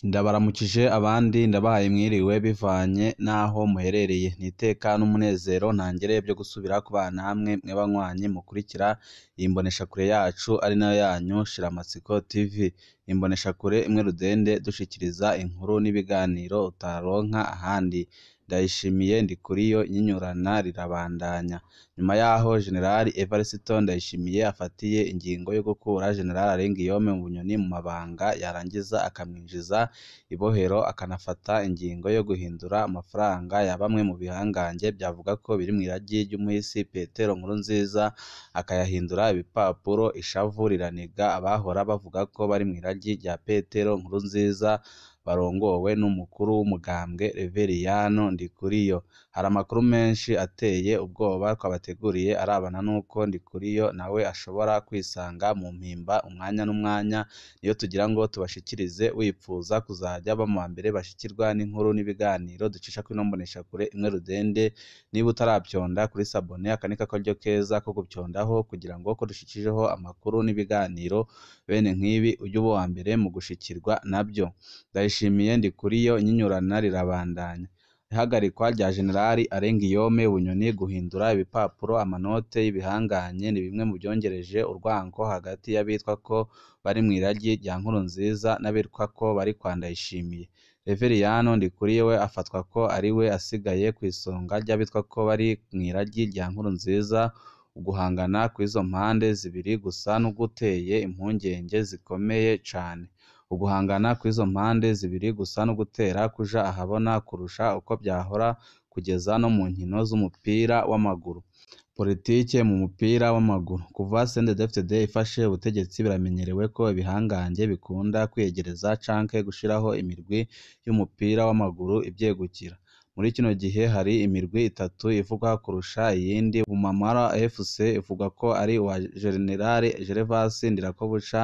Ndabaramukije abandi ndabahaye mwiriwe bivanye n'aho muherereye. Ni iteka n'umunezero ntangere vyo gusubira kubana namwe mwe banywanyi mukurikira iyi mboneshakure yacu ari nayo yanyu Shiramatsiko TV. Imboneshakure imwe rudende dushikiriza inkuru n'ibiganiro utaronka ahandi. Ndayishimiye Ndikuriyo inyinyurana rirabandanya. Nyuma yaho Jenerali Evariste Ndayishimiye afatiye ingingo yo gukura Jenerali Arenguiyome mu Bunyoni mu mabanga, yarangiza akamwinjiza ibohero, akanafata ingingo yo guhindura amafaranga ya bamwe mu bihangange vyavuga ko biri mw'iragi ry'umuhisi Petero Nkurunziza, akayahindura ibipapuro, ishavu riraniga abahora bavuga ko bari mw'iragi rya Petero Nkurunziza barongowe n'umukuru w'umugambwe Reveriyano Ndikuriyo. Hari amakuru menshi ateye ubwoba twabateguriye arabana n'uko Ndikuriyo nawe ashobora kwisanga mu mpimba umwanya n'umwanya, niyo tugira ngo tubashikirize wipfuza kuzaja baba mu bambere bashikirwa n'inkuru n'ibiganiro ducisha kw'ino mboneshakure imwe rudende, niba utaravyonda kuri sabone aka niko karyo keza ko gupyondaho kugira ngo ko dushikijeho amakuru n'ibiganiro bene nk'ibi uje uba uwambere mu gushikirwa navyo. Ndayishimiye Ndikuriyo inyinyurana rirabandanya. Ihagarikwa rya Jenerali Arenguiyome Bunyoni guhindura ibipapuro amanote y'ibihanganye ni bimwe mu vyongereje urwanko hagati y'abitwa ko bari mw'iragi rya Nkurunziza n'abitwa ko bari kwa Ndayishimiye. Reveriyano Ndikuriyo we afatwa ko ari we asigaye kw'isonga ry'abitwa ko bari mw'iragi rya Nkurunziza, uguhangana kw'izo mpande zibiri gusa n'uguteye impungenge zikomeye cane. Uguhangana kw'izo mpande zibiri gusa n'ugutera kuja ahabona kurusha uko vyahora kugeza no mu nkino z'umupira w'amaguru. Politike mu mupira w'amaguru. Kuva CNDD-FDD ifashe ubutegetsi biramenyerewe ko ibihangange bikunda kwiyegereza canke gushiraho imirwi y'umupira w'amaguru ivyegukira. Muri kino gihe hari imirwi itatu ivugwa kurusha iyindi. Bumamara FC ivugwa ko ari uwa Jenerali Gervas Ndirakobuca,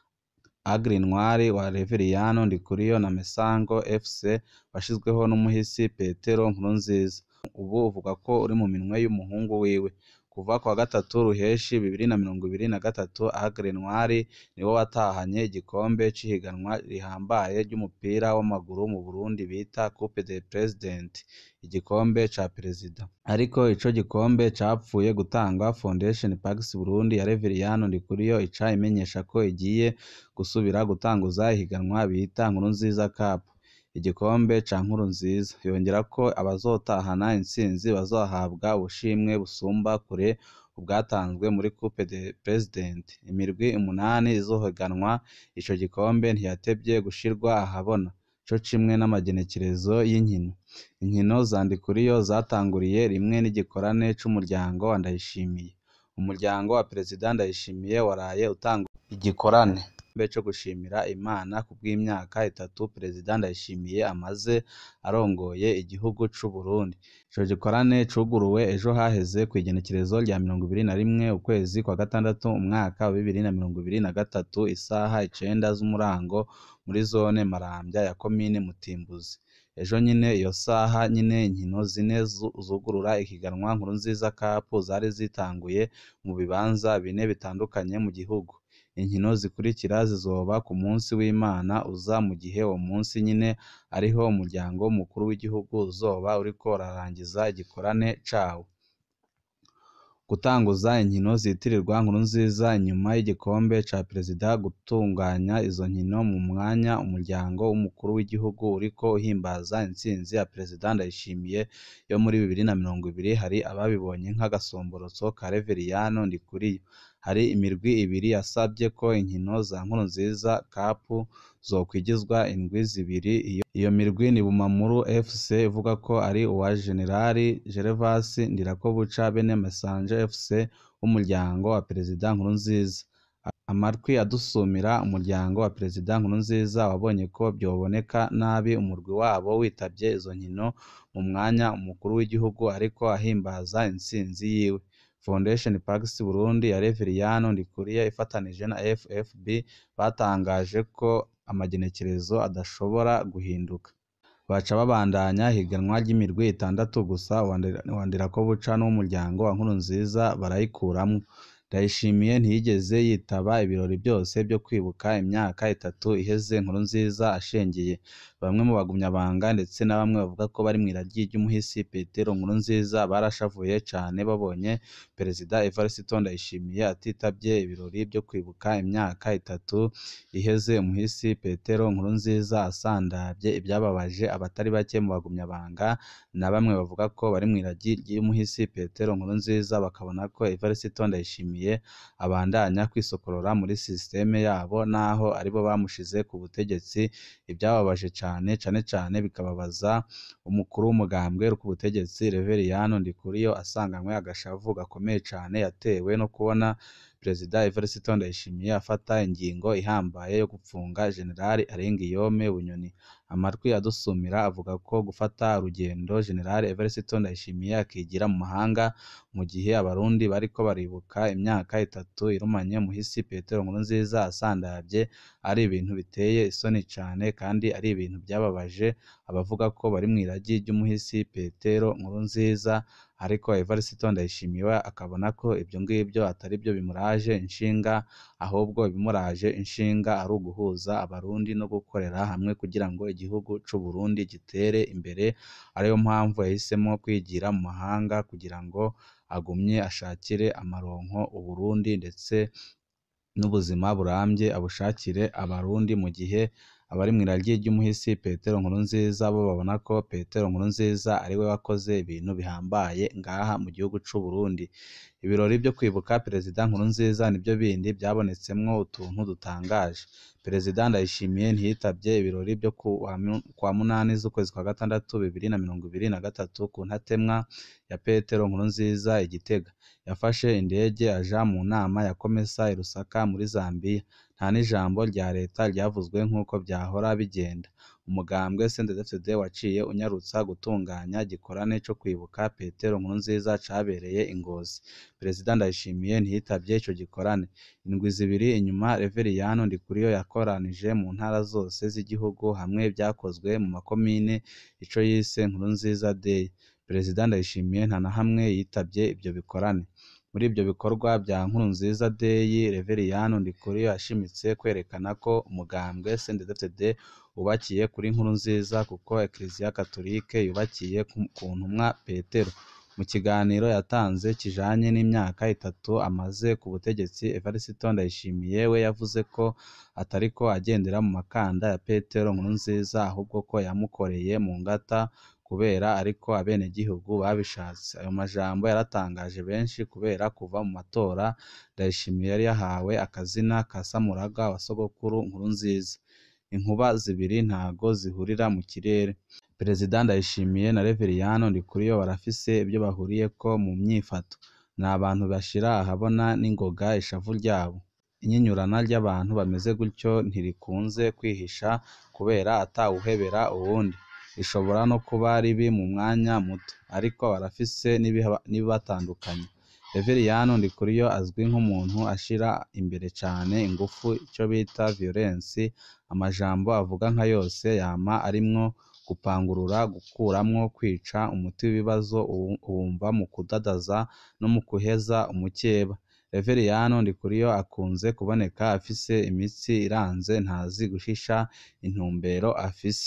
Aigle Noir wa Reveriyano Ndikuriyo na Mesango FC washizweho n'umuhisi Petero Nkurunziza. Ubu uvugwa ko uri mu minwe y'umuhungu wiwe. Kuva kuwa gatatu Ruheshi bibiri na mirongo ibiri na gatatu, Aigle Noir niwe watahanye igikombe c'ihiganwa rihambaye ry'umupira w'amaguru mu Burundi bita Coupe du President, igikombe ca perezida. Ariko ico gikombe capfuye gutangwa Fondation Pax Burundi ya Reveriyano Ndikuriyo ica imenyesha ko igiye gusubira gutanguza ihiganwa bita Nkurunziza Cup, igikombe ca Nkurunziza. Yongerako abazotahana intsinzi bazohabwa ubushimwe busumba kure ubwatanzwe muri Coupe du President. Imirwi umunani izohiganwa ico gikombe ntiyatevye gushirwa ahabona, co kimwe n'amagenekerezo y'inkino. Inkino za Ndikuriyo zatanguriye rimwe n'igikorane c'umuryango wa Ndayishimiye. Umuryango wa Perezida Ndayishimiye waraye utanga igikorane co gushimira Imana kubw'imyaka itatu Perezida Ndayishimiye amaze arongoye igihugu c'Uburundi. Ico gikorane cuguruwe ejo haheze kw'igenekerezo rya mirongo ibiri na rimwe ukwezi kwa gatandatu umwaka wa bibiri na mirongo ibiri na gatatu isaha icenda z'umurango muri zone Maramvya ya komine Mutimbuzi. Ejo nyene iyo saha nyene inkino zine zugurura ihiganwa Nkurunziza Cup zari zitanguye mu bibanza bine bitandukanye mu gihugu. Inkino zikurikira zizoba ku munsi w'Imana uza mu gihe uwo munsi nyene ariho umuryango mukuru w'igihugu uzoba uriko urarangiza igikorane cawo. Gutanguza inkino zitirirwa Nkurunziza inyuma y'igikombe ca perezida gutunganya izo nkino mu mwanya umuryango w'umukuru w'igihugu uriko uhimbaza intsinzi ya Perezida Ndayishimiye yo muri bibiri na mirongo ibiri, hari ababibonye nk'agasomborotso ka Reveriyano Ndikuriyo. Hari imirwi ibiri yasavye ko inkino za Nkurunziza Cup zokwigizwa indwi zibiri. Iyo mirwi ni Bumamuru FC ivuga ko ari uwa Jenerali Gervas Ndirakobuca bene Mesango FC w'umuryango wa Perezida Nkurunziza. Amatwi adusumira umuryango wa Perezida Nkurunziza wabonye ko vyoboneka nabi umurwi wabo witavye izo nkino mu mwanya umukuru w'igihugu ariko ahimbaza intsinzi yiwe. Fondation Pax Burundi ya Reveriyano Ndikuriyo ifatanije na FFB batangaje ko amagenekerezo adashobora guhinduka. Baca babandanya ihiganwa ry'imirwi itandatu gusa uwa Ndirakobuca n'uw'umuryango wa Nkurunziza barayikuramwo. Ndayishimiye ntiyigeze yitaba ibirori byose byo kwibuka imyaka itatu iheze Nkurunziza ashengeye bamwe mu bagumyabanga ndetse na bamwe bavuga ko bari mw'iragi ry'umuhisi Petero Nkurunziza barashavuye cane babonye Perezida Evariste Ndayishimiye atitabye ibirori byo kwibuka imyaka itatu iheze umuhisi Petero Nkurunziza asandavye ibyababaje abatari bake mu bagumyabanga na bamwe bavuga ko bari mw'iragi ry'umuhisi Petero Nkurunziza bakabona ko Evariste Ndayishimiye abandanya kwisokorora muri sisiteme yabo naho aribo bamushize ku butegetsi ibyababaje cane cane cane bikababaza umukuru w'umugambwe uri ku butegetsi Reveriyani Ndikuriyo asanganywe agashavu gakomeye cane yatewe no kubona Perezida Evariste Ndayishimiye afata ingingo ihambaye yo gupfunga Generali Arenguiyome Bunyoni amatwi adusumira avuga ko gufata urugendo Generali Evariste Ndayishimiye akigira mu mahanga mu gihe abarundi bariko baribuka imyaka itatu irumanye umuhisi Petero Nkurunziza asandavye ari ibintu biteye isoni cane kandi ari ibintu byababaje abavuga ko bari mw'iragi ry'umuhisi Petero Nkurunziza ariko Evariste Ndayishimiye we akabona ko ibyo ngibyo atari byo bimuraje inshinga ahubwo ibimuraje inshinga ari uguhuza abarundi no gukorera hamwe kugira ngo igihugu c'u Burundi gitere imbere ariyo mpamvu yahisemo kwigira mu mahanga kugira ngo agumye ashakire amaronko Uburundi ndetse n'ubuzima burambye abushakire abarundi mu gihe abari mw'iragi ry'umuhisi Petero Nkurunziza bo babona ko Petero Nkurunziza ari we wakoze ibintu bihambaye ngaha mu gihugu c'u Burundi ibirori byo kwibuka Perezida Nkurunziza nibyo bindi byabonetsemwo utuntu dutangaje Perezida Ndayishimiye ntiyitavye ibirori byo kwa munani z'ukwezi kwa gatandatu bibiri na mirongo ibiri na gatatu ku ntatemwa ya Petero Nkurunziza i Gitega yafashe indege aja mu nama ya Komesa i Lusaka muri Zambia nta n'ijambo rya leta ryavuzwe nk'uko vyahora bigenda umugambwe CNDD-FDD waciye unyarutsa gutunganya gikorane co kwibuka Petero Nkurunziza cabereye i Ngozi Perezida Ndayishimiye ntiyitavye ico gikorane indwi zibiri inyuma Reveriyani Ndikuriyo yakoranije mu ntara zose z'igihugu hamwe vyakozwe mu makomine ico yise Nkurunziza Day Perezida Ndayishimiye nta na hamwe yitavye ivyo bikorane muri ivyo bikorwa vya Nkurunziza Day Reveriyani Ndikuriyo yashimitse kwerekana ko umugambwe CNDD-FDD wubakiye kuri Nkurunziza kuko Eklezia Katolike yubakiye ku ntumwa Petero mu kiganiro yatanze kijanye n'imyaka itatu amaze ku butegetsi Evariste Ndayishimiye we yavuze ko atariko agendera mu makanda ya Petero Nkurunziza ahubwo ko yamukoreye mu ngata kubera ariko abenegihugu babishatse ayo majambo yaratangaje benshi kubera kuva mu matora Ndayishimiye yari yahawe akazina ka Samuraga wa sogokuru Nkurunziza inkuba zibiri ntago zihurira mu kirere Perezida Ndayishimiye na Reveriyani Ndikuriyo barafise ibyo bahuriyeko mu myifato ni abantu bashira ahabona n'ingoga ishavu ryabo inyinyurana ry'abantu bameze gutyo ntirikunze kwihisha kubera atawuhebera uwundi rishobora no kuba ribi mu mwanya muto ariko barafise n'ibibatandukanya Reveriyani Ndikuriyo azwi nk'umuntu ashira imbere cane ingufu ico bita violence amajambo avuga nka yose yama arimwo gupangurura gukuramwo kwica umuti w'ibibazo uwumva mu kudadaza no mu guheza umukeba Reveriyani Ndikuriyo akunze kuboneka afise imitsi iranze ntazi guhisha intumbero afise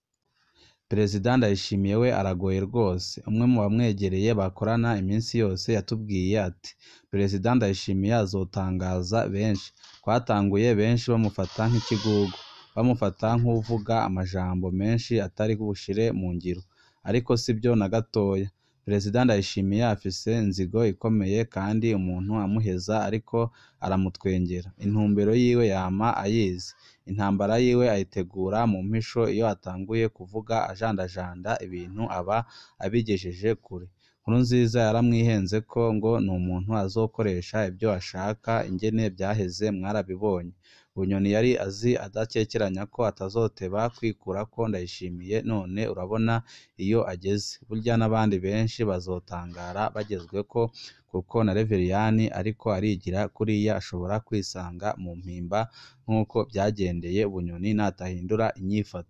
Perezida Ndayishimiye we aragoye rwose umwe mu bamwegereye bakorana iminsi yose yatubwiye ati Perezida Ndayishimiye azotangaza benshi twatanguye benshi bamufata nk'ikigugu bamufata nk'uvuga amajambo menshi atari bushire mu ngiro ariko sibyo na gatoya Perezida Ndayishimiye afise inzigo ikomeye kandi umuntu amuheza ariko aramutwengera intumbero yiwe yama ayizi intambara yiwe ayitegura mu mpisho iyo atanguye kuvuga ajandajanda ibintu aba abigejeje kure Nkurunziza yaramwihenze ko ngo ni umuntu azokoresha ibyo ashaka ingene byaheze mwarabibonye Bunyoni yari azi adakekeranya ko atazoteba kwikurako Ndayishimiye none urabona iyo ageze burya n'abandi benshi bazotangara bagezweko kuko na Reveriyani ariko arigira kuriya ashobora kwisanga mu mpimba nk'uko byagendeye Bunyoni natahindura inyifato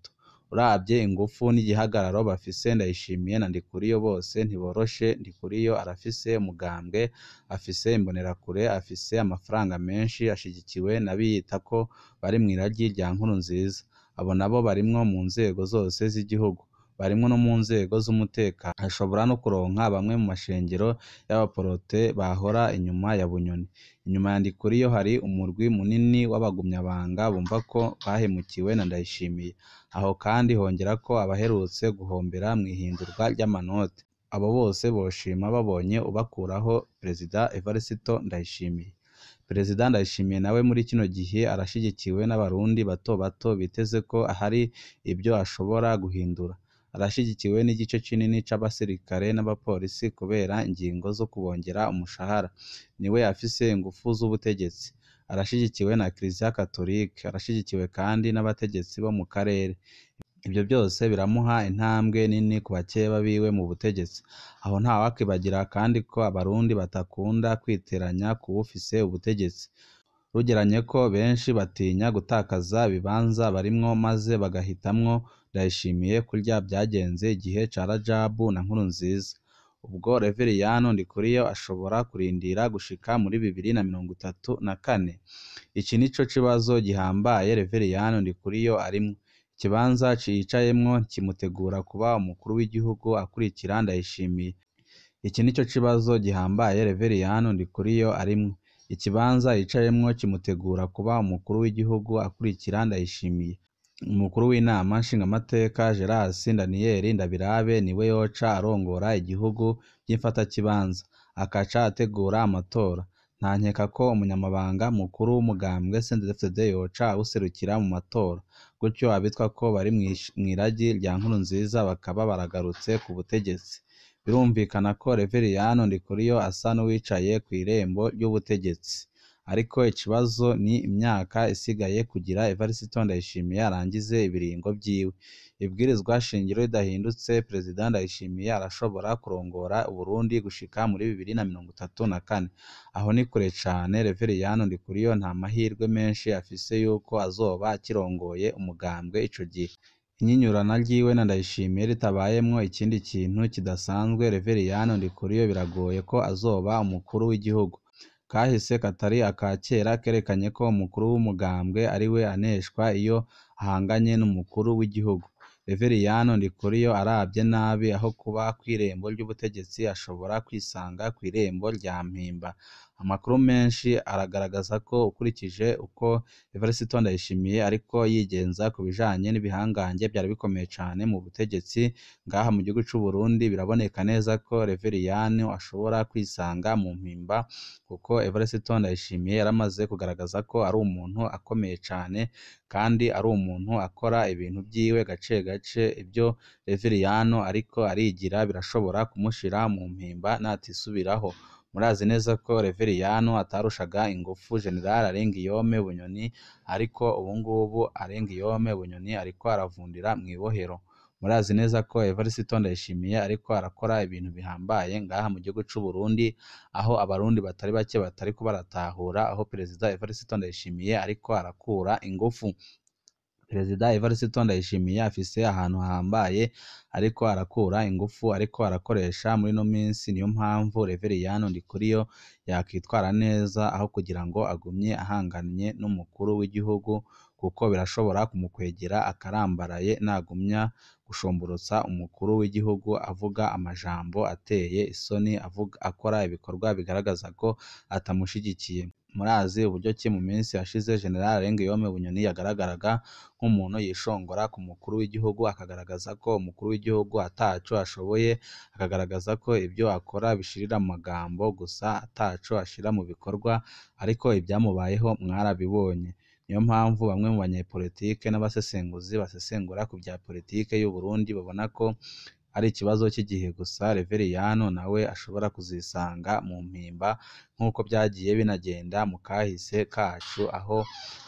uravye ingufu n'igihagararo bafise Ndayishimiye na Ndikuriyo bose ntiboroshe Ndikuriyo arafise umugambwe afise imbonerakure afise amafaranga menshi ashigikiwe n'abiyita ko bari mw'iragi rya Nkurunziza abo nabo barimwo mu nzego zose z'igihugu barimwo no mu nzego z'umutekano ashobora no kuronka bamwe mu mashengero y'abaporote bahora inyuma ya Bunyoni inyuma ya Ndikuriyo hari umurwi munini w'abagumyabanga bumva ko bahemukiwe na Ndayishimiye aho kandi hongerako abaherutse guhombera mw'ihindurwa ry'amanoti abo bose boshima babonye ubakuraho Perezida Evariste Ndayishimiye Perezida Ndayishimiye nawe muri kino gihe arashigikiwe n'abarundi bato bato biteze ko hari ibyo ashobora guhindura arashigikiwe n'igice kinini c'abasirikare n'abapolisi kubera ingingo zo kubongera umushahara niwe afise ingufu z'ubutegetsi arashigikiwe na Kiliziya Katolike arashigikiwe kandi n'abategetsi bo mu karere ivyo byose biramuha intambwe nini ku bakeba biwe mu butegetsi aho ntawakwibagira kandi ko abarundi batakunda kwiteranya ku bufise ubutegetsi rugeranye ko benshi batinya gutakaza ibibanza barimwo maze bagahitamwo Ndayishimiye kurya byagenze igihe ca Rajabu na Nkurunziza ubwo Reveriyano Ndikuriyo ashobora kurindira gushika muri bibiri na mirongo itatu na kane iki nico kibazo gihambaye Reveriyano Ndikuriyo arimwo ikibanza yicayemwo kimutegura kuba umukuru w'igihugu akurikira Ndayishimiye iki nico kibazo gihambaye Reveriyano Ndikuriyo arimwo ikibanza yicayemwo kimutegura kuba umukuru w'igihugu akurikira Ndayishimiye umukuru w'inama nshingamateka Geras Daniel Ndabirabe niwe yoca arongora igihugu by'imfatakibanza akaca ategura amatora nta nkeka ko umunyamabanga mukuru w'umugambwe CNDD-FDD yoca awuserukira mu matora gutyo abitwa ko bari mw'iragi rya Nkurunziza bakaba baragarutse ku butegetsi birumvikana ko Reveriyano Ndikuriyo asa n'uwicaye kw'irembo ry'ubutegetsi ariko ikibazo ni imyaka isigaye kugira Evariste Ndayishimiye arangize ibiringo vyiwe ibwirizwa shingiro ridahindutse Perezida Ndayishimiye arashobora kurongora Uburundi gushika muri bibiri na mirongo itatu na kane aho ni kure cane Reveriyano Ndikuriyo nta mahirwe menshi afise yuko azoba akirongoye umugambwe ico gihe inyinyurana ryiwe na Ndayishimiye ritabayemwo ikindi kintu kidasanzwe Reveriyano Ndikuriyo biragoye ko azoba umukuru w'igihugu kahise katari aka kera kerekanye ko umukuru w'umugambwe ariwe aneshwa iyo ahanganye n'umukuru w'igihugu Reveriyano Ndikuriyo aravye nabi aho kuba kw'irembo ry'ubutegetsi ashobora kwisanga kw'irembo rya mpimba amakuru menshi aragaragaza ko ukurikije uko Evariste Ndayishimiye ariko yigenza ku bijanye n'ibihangange vyari bikomeye cane mu butegetsi ngaha mu gihugu c'u Burundi biraboneka neza ko Reveriyano ashobora kwisanga mu mpimba kuko Evariste Ndayishimiye yaramaze kugaragaza ko ari umuntu akomeye cane kandi ari umuntu akora ibintu vyiwe gace gace ivyo Reveriyano ariko arigira birashobora kumushira mu mpimba natisubiraho murazi neza ko Reveriyano atarushaga ingufu General Arengiyome Bunyoni ariko ubu ngubu Arengiyome Bunyoni ariko aravundira mw'ibohero murazi neza ko Evariste Ndayishimiye ariko arakora ibintu bihambaye ngaha mu gihugu c'u Burundi aho abarundi batari bake batariko baratahura aho Perezida Evariste Ndayishimiye ariko arakura ingufu Perezida Evariste Ndayishimiye afise ahantu hahambaye ariko arakura ingufu ariko arakoresha muri no minsi niyo mpamvu Reveriyano Ndikuriyo yakitwara neza aho kugira ngo agumye ahanganye n'umukuru w'igihugu kuko birashobora kumukwegera akarambaraye nagumya gushomborotsa umukuru w'igihugu avuga amajambo ateye isoni avuga akora ibikorwa bigaragaza ko atamushigikiye murazi uburyo ki mu minsi yashize General Arengiyome Bunyoni yagaragaraga nk'umuntu yishongora ku mukuru w'igihugu akagaragaza ko umukuru w'igihugu ataco ashoboye akagaragaza ko ibyo akora bishirira mu magambo gusa ataco ashira mu bikorwa ariko ibyamubayeho mwarabibonye niyo mpamvu bamwe mu banyepolitike n'abasesenguzi basesengura ku bya politike y'u Burundi babona ko ari ikibazo cy'igihe gusa Reveriyano nawe ashobora kuzisanga mu mpimba nk'uko byagiye binagenda mu kahise kacu aho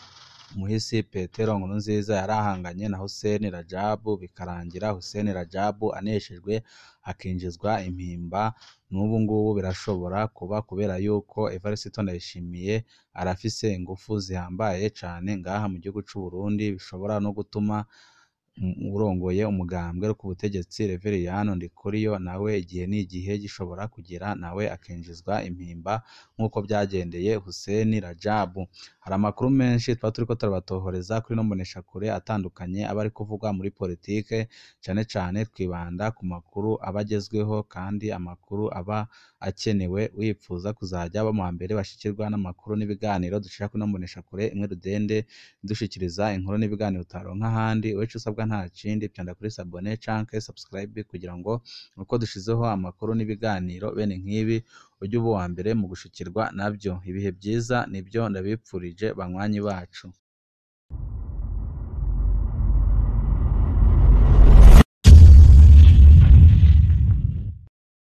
umuhisi Petero Nkurunziza yari ahanganye na Hussein Rajabu bikarangira Hussein Rajabu aneshejwe akinjizwa impimba n'ubu ngubu birashobora kuba kubera yuko Evariste Ndayishimiye arafise ingufu zihambaye cane ngaha mu gihugu c'u Burundi bishobora no gutuma urongoye umugambwe uri ku butegetsi Reveriyani Ndikuriyo nawe igihe n'igihe gishobora kugera nawe akinjizwa impimba nk'uko byagendeye Hussein Rajabu hari amakuru menshi twaba turiko turabatohoreza kuri ino mboneshakure atandukanye aba ari kuvugwa muri politike cane cane twibanda ku makuru aba agezweho kandi amakuru aba akenewe wipfuza kuzaja baba mu mbere bashikirwa n'amakuru n'ibiganiro dushira kuri ino mboneshakure imwe rudende dushikiriza inkuru n'ibiganiro utaronka ahandi ico usabwa nta kindi pyonda kuri sabone canke subscribe kugira ngo uko dushizeho amakuru n'ibiganiro bene nk'ibi ujye uba uwa mbere mu gushikirwa navyo ibihe byiza nibyo ndabipfurije banywanyi bacu